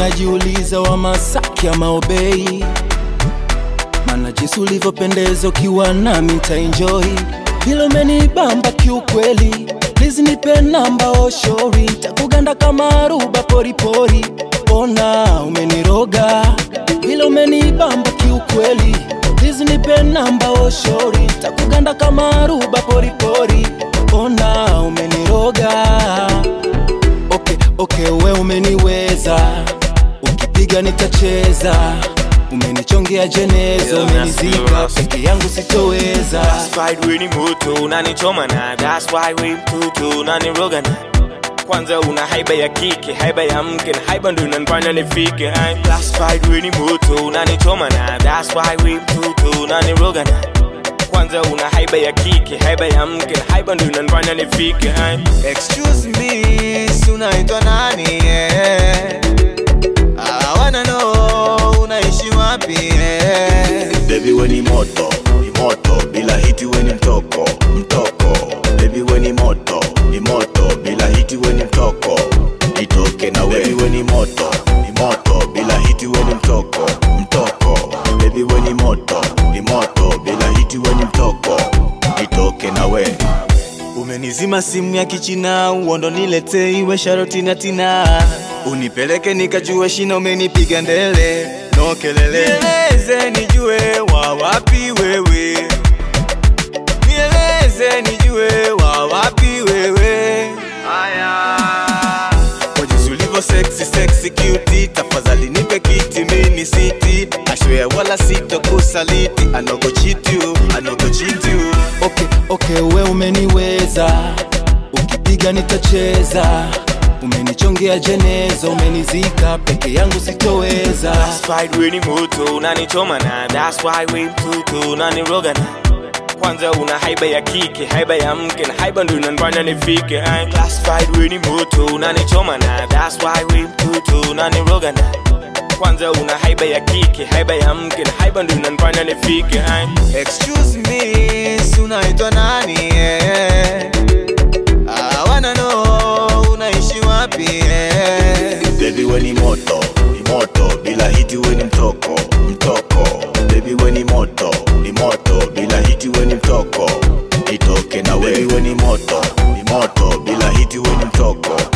najiuliza wa Masaki ama Obei, maana jinsi ulivyopendeza ukiwa nami nitaenjoy, vile umenibamba kiukweli, please nipe namba oshori, takuganda kama aruba poripori, ona umeniroga, vile umenibamba kiukweli, please nipe namba oshori, takuganda kama aruba poripori, ona umeniroga okay, okay, we umeniweza, ukipiga nitacheza, umenichongea jeneza, Yeah, umenizika that's the peke yangu sitoweza. That's why we ni moto unanichoma na that's why we mtutu unaniroga na kwanza una haiba ya kike haiba ya mke na haiba ndo inanifanya nifike Ay, that's why we ni moto unanichoma na that's why we mtutu unaniroga na kwanza una haiba ya kike haiba ya mke na haiba ndo inanifanya nifike Ay, Excuse me, si unaitwa nani? eh? I wanna know unaishi wapi? eh? Baby we ni moto, ni moto, bila hiti we ni mtoko, mtoko. Baby we ni moto, ni moto, bila hiti we ni mtoko, nitoke na we. Baby we ni moto, ni moto, bila hiti we ni mtoko, mtoko. Baby we ni moto, ni moto, bila hiti we ni mtoko, nitoke na we. Umenizima simu ya kichina, uondo nilete iwe sharoti na tina, unipeleke nikajue shina, umenipiga ndele no kelele, nieleze nijue wa wapi wewe, nieleze nijue wa wapi wewe. Aya, kwa jinsi ulivyo sexy sexy cute, tafadhali nipe kiti mini siti, ashwe wala sitokusaliti, anogo cheat you, anogo cheat you. Okay, okay, we umeniweza, ukipiga nitacheza, umenichongea jeneza, umenizika peke yangu sitoweza. that's why we ni moto unanichoma na that's why we mtutu unaniroga na kwanza una haiba ya kike haiba ya mke na haiba ndo inanifanya nifike Ay, classified we ni moto unanichoma na that's why we mtutu unaniroga na kwanza una haiba ya kike haiba ya mke na haiba ndo inanifanya nifike Ay, Excuse me, si unaitwa nani? eh? I wanna know unaishi wapi? eh? Baby we ni moto, ni moto, bila hiti we ni mtoko, mtoko. Baby we ni moto, ni moto, bila hiti we ni mtoko, nitoke na we. Baby we ni moto, ni moto, bila hiti we ni mtoko,